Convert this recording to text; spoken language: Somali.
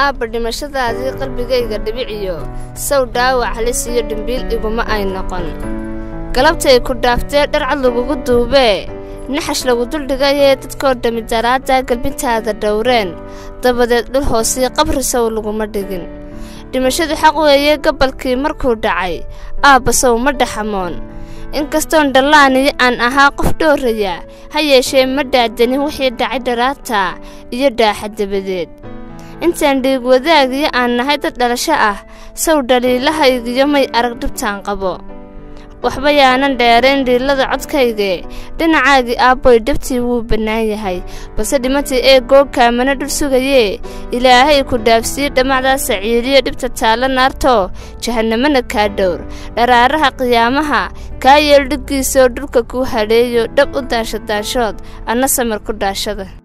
aabba dhimashadaadii qalbigayga dhibiciyo saw dhaawac halis iyo dhimbiil iguma ay noqon galabtay ku dhaaftee dharcad lagugu duubee naxash lagu duldhigayee dadkoo dhammi daraaddaa galbintaada dhowreen dabadeed dhul hoosii qabri sow laguma dhigin dhimashadu xaq weeye gabalkii markuu dhacay aabba sow ma dhaxamoon inkastoon dhallaaniyo aan ahaa qof dhooraya ha yeeshee ma dhaadanin wixii dhacay dharaartaa iyo dhaaxa dabadeed intaan dhiig wadaagiyo aan nahay dad dhalasho ah sow dhaliilahaygiyo may arag dhibtaan qabo waxba yaanan dheerayn dhiilada codkaygee dhinacaagii aabboy dhabtii wuu bannaan yahay balse dhimatii ee googkaamana dhul sugayee ilaahay ku dhaafsiye dhammacdaa saciiriyo dhibta taalla naartoo jahannamana kaa dhowr dharaaraha qiyaamaha kaa yeel dhiggiisoo dhulka kuu hadheeyo dhab u daashadaanshood anna samir ku dhaashada